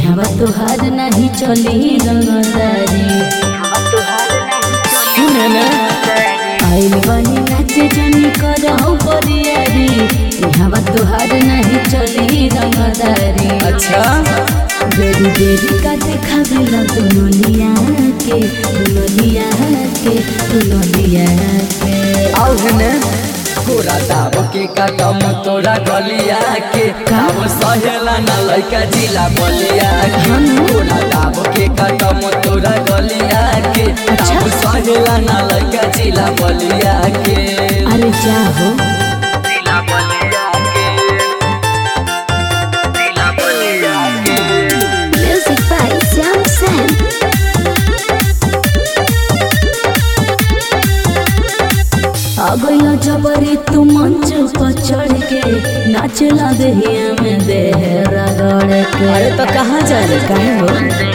हवा तुहार नहीं चली रंगदारी सुने ने आइल बनी नाचे जनी करहु बरियारी हवा तुहार नहीं चली रंगदारी अच्छा बेरी बेरी का देखा गला दोनों लिया के दोनों लिया के दोनों लिया के आउ ने तोरा दाब के कदम तोरा गलिया के काम सहेला ना लइका जिला बलिया के तोरा दाब के कदम तोरा गलिया के काम सहेला ना लइका जिला बलिया के अरे जाओ जिला बलिया के जिला बलिया के म्यूजिक बाय श्याम सैन अगला जबरी तू मंच पर चढ़ के नाचला दहिया में देह रगड़ के अरे तो कहाँ जाए काहे हो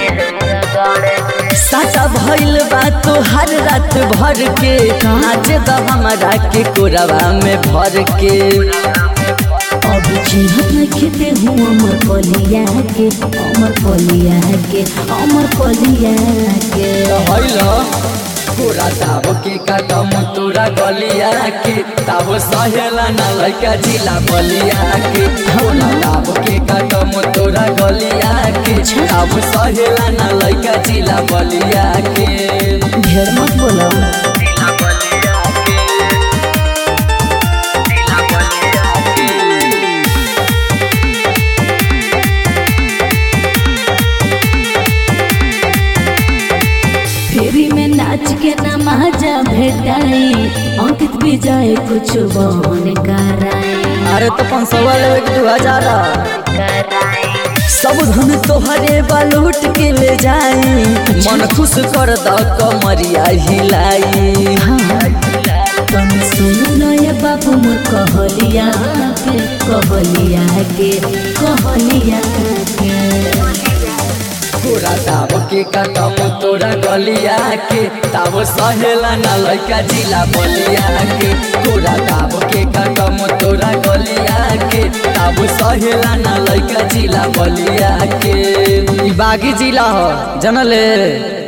साटा भइल बा तो हर रात भर के नाच द हमारा के कोरवा में भर के अब चिन्हत नहीं खेते हूँ अमर पलिया के अमर पलिया के अमर पलिया के भइल तोरा दाब के कदम तोरा गलिया के ताब सहेला ना लइका जिला बलिया के तोरा दाब के कदम तोरा गलिया के ताब सहेला ना लइका जिला बलिया के ढेर मत बोलो जिला बलिया के जिला बलिया के फेरी में नाच के नमाजा भेटाई अंकित भी जाए कुछ बहन कराई अरे तो पाँच सौ वाले दू हजार सब धन तोहरे बालूट के ले जाई मन खुश कर द कमरिया हिलाई तुम सुन लो ये बाबू मोर कहलिया के कहलिया के कहलिया के तोरा दाब के कदम तोरा गलिया के ताब सहेला ना लइका जिला बलिया के तोरा दाब के कदम तोरा गलिया के ताब सहेला ना लइका जिला बलिया के ई बागी जिला हो जनले